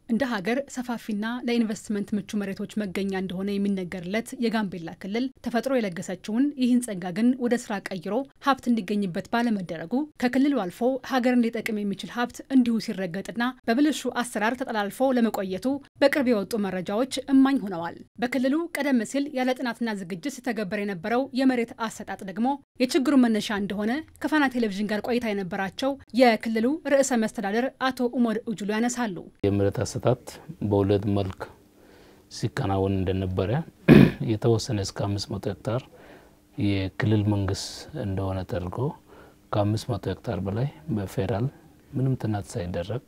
እንደ ሀገር ሰፋፊና ለኢንቨስትመንት ምቹ መሬቶች መገኛ እንደሆነ የሚነገርለት የጋምቤላ ክልል ተፈጥሮ የለገሰችውን ይህን ጸጋ ግን ወደ ስራ ቀይሮ ሀብት እንዲገኝበት ባለመደረጉ ከክልሉ አልፎ ሀገርን ሊጠቅም የሚችል ሀብት እንዲሁ ሲረገጥና በብልሹ አሰራር ተጠላልፎ ለመቆየቱ በቅርብ የወጡ መረጃዎች እማኝ ሆነዋል። በክልሉ ቀደም ሲል ያለ ጥናትና ዝግጅት ሲተገበር የነበረው የመሬት አሰጣጥ ደግሞ የችግሩ መነሻ እንደሆነ ከፋና ቴሌቪዥን ጋር ቆይታ የነበራቸው የክልሉ ርዕሰ መስተዳደር አቶ ኡመድ ኡጁሉ ያነሳሉ። የመሬት አሰጣጥ በሁለት መልክ ሲከናወን እንደነበረ የተወሰነ እስከ አምስት መቶ ሄክታር የክልል መንግስት እንደሆነ ተደርጎ ከአምስት መቶ ሄክታር በላይ በፌዴራል ምንም ጥናት ሳይደረግ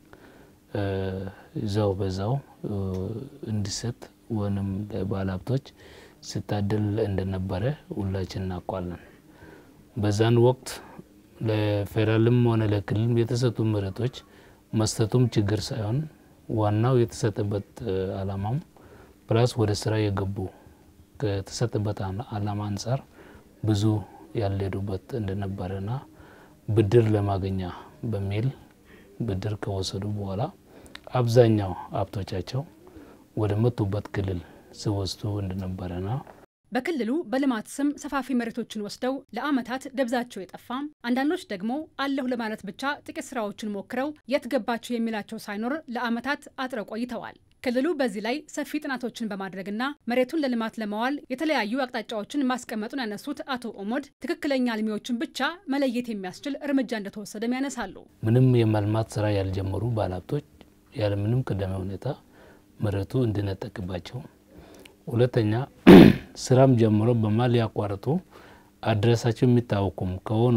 እዛው በዛው እንዲሰጥ ወይም ለባለ ሀብቶች ሲታደል እንደነበረ ሁላችን እናውቃለን። በዛን ወቅት ለፌዴራልም ሆነ ለክልል የተሰጡ መሬቶች መስጠቱም ችግር ሳይሆን ዋናው የተሰጠበት አላማም ፕላስ ወደ ስራ የገቡ ከተሰጠበት አላማ አንጻር ብዙ ያልሄዱበት እንደነበረና ብድር ለማገኛ በሚል ብድር ከወሰዱ በኋላ አብዛኛው ሀብቶቻቸው ወደ መጡበት ክልል ሲወስዱ እንደነበረና በክልሉ በልማት ስም ሰፋፊ መሬቶችን ወስደው ለዓመታት ደብዛቸው የጠፋም አንዳንዶች ደግሞ አለሁ ለማለት ብቻ ጥቂት ስራዎችን ሞክረው የት ገባቸው የሚላቸው ሳይኖር ለዓመታት አጥረው ቆይተዋል። ክልሉ በዚህ ላይ ሰፊ ጥናቶችን በማድረግና መሬቱን ለልማት ለማዋል የተለያዩ አቅጣጫዎችን ማስቀመጡን ያነሱት አቶ ኦሞድ ትክክለኛ አልሚዎችን ብቻ መለየት የሚያስችል እርምጃ እንደተወሰደም ያነሳሉ። ምንም የማልማት ስራ ያልጀመሩ ባለሀብቶች ያለምንም ቅድመ ሁኔታ መሬቱ እንዲነጠቅባቸው፣ ሁለተኛ ስራም ጀምሮ በማል ያቋርጡ አድረሳቸው የሚታወቁም ከሆኑ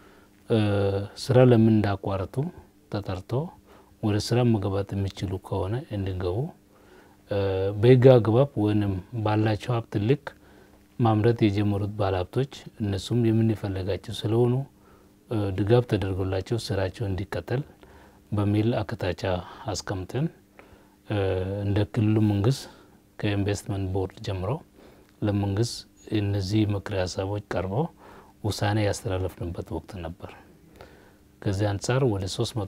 ስራ ለምን እንዳቋረጡ ተጠርቶ ወደ ስራ መግባት የሚችሉ ከሆነ እንዲገቡ በህግ አግባብ ወይም ባላቸው ሀብት ልክ ማምረት የጀመሩት ባለሀብቶች እነሱም የምንፈልጋቸው ስለሆኑ ድጋፍ ተደርጎላቸው ስራቸው እንዲቀጠል በሚል አቅጣጫ አስቀምጠን እንደ ክልሉ መንግስት ከኢንቨስትመንት ቦርድ ጀምሮ ለመንግስት እነዚህ ምክረ ሀሳቦች ቀርበው ውሳኔ ያስተላለፍንበት ወቅት ነበር። ከዚህ አንጻር ወደ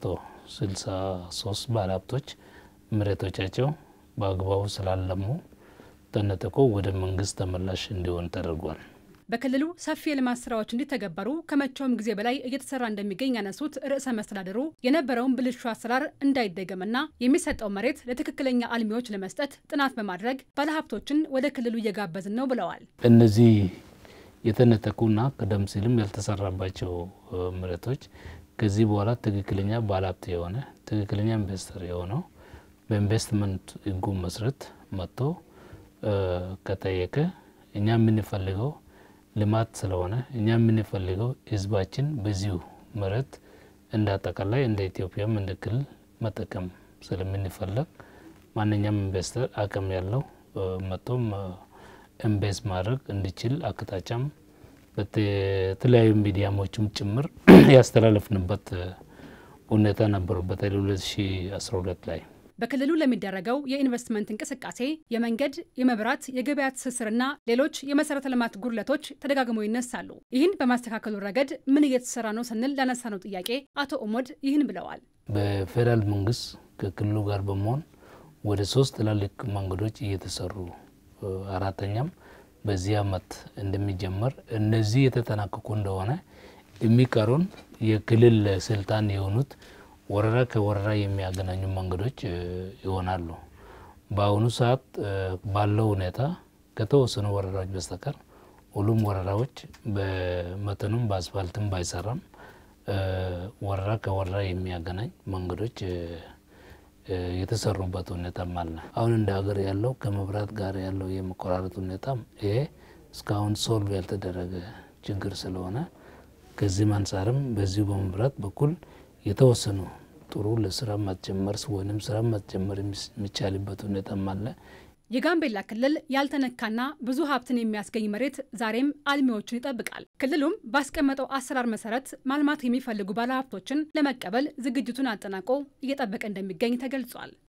363 ባለሀብቶች መሬቶቻቸው በአግባቡ ስላለሙ ተነጥቆ ወደ መንግስት ተመላሽ እንዲሆን ተደርጓል። በክልሉ ሰፊ የልማት ስራዎች እንዲተገበሩ ከመቼውም ጊዜ በላይ እየተሰራ እንደሚገኝ ያነሱት ርዕሰ መስተዳድሩ የነበረውን ብልሹ አሰራር እንዳይደገምና የሚሰጠው መሬት ለትክክለኛ አልሚዎች ለመስጠት ጥናት በማድረግ ባለሀብቶችን ወደ ክልሉ እየጋበዝን ነው ብለዋል። እነዚህ የተነጠቁና ቀደም ሲልም ያልተሰራባቸው መሬቶች ከዚህ በኋላ ትክክለኛ ባለሀብት የሆነ ትክክለኛ ኢንቨስተር የሆነው በኢንቨስትመንት ህጉ መሰረት መጥቶ ከጠየቀ እኛ የምንፈልገው ልማት ስለሆነ እኛ የምንፈልገው ህዝባችን በዚሁ መሬት እንደ አጠቃላይ እንደ ኢትዮጵያም እንደ ክልል መጠቀም ስለምንፈለግ ማንኛውም ኢንቨስተር አቅም ያለው መጥቶም ኢንቨስት ማድረግ እንዲችል አቅጣጫም በተለያዩ ሚዲያሞችም ጭምር ያስተላለፍንበት ሁኔታ ነበሩ። በተለይ 2012 ላይ በክልሉ ለሚደረገው የኢንቨስትመንት እንቅስቃሴ የመንገድ፣ የመብራት፣ የገበያ ትስስርና ሌሎች የመሰረተ ልማት ጉድለቶች ተደጋግመው ይነሳሉ። ይህን በማስተካከሉ ረገድ ምን እየተሰራ ነው ስንል ላነሳነው ጥያቄ አቶ ኦሞድ ይህን ብለዋል። በፌዴራል መንግስት ከክልሉ ጋር በመሆን ወደ ሶስት ትላልቅ መንገዶች እየተሰሩ አራተኛም በዚህ አመት እንደሚጀመር እነዚህ የተጠናቀቁ እንደሆነ የሚቀሩን የክልል ስልጣን የሆኑት ወረዳ ከወረዳ የሚያገናኙ መንገዶች ይሆናሉ። በአሁኑ ሰዓት ባለው ሁኔታ ከተወሰኑ ወረዳዎች በስተቀር ሁሉም ወረዳዎች በመጠኑም በአስፋልትም ባይሰራም ወረዳ ከወረዳ የሚያገናኝ መንገዶች የተሰሩበት ሁኔታም አለ። አሁን እንደ ሀገር ያለው ከመብራት ጋር ያለው የመቆራረጥ ሁኔታም ይሄ እስካሁን ሶልቭ ያልተደረገ ችግር ስለሆነ ከዚህም አንጻርም በዚሁ በመብራት በኩል የተወሰኑ ጥሩ ለስራ ማስጀመር ወይም ስራ ማስጀመር የሚቻልበት ሁኔታም አለ። የጋምቤላ ክልል ያልተነካና ብዙ ሀብትን የሚያስገኝ መሬት ዛሬም አልሚዎችን ይጠብቃል። ክልሉም ባስቀመጠው አሰራር መሰረት ማልማት የሚፈልጉ ባለሀብቶችን ለመቀበል ዝግጅቱን አጠናቆ እየጠበቀ እንደሚገኝ ተገልጿል።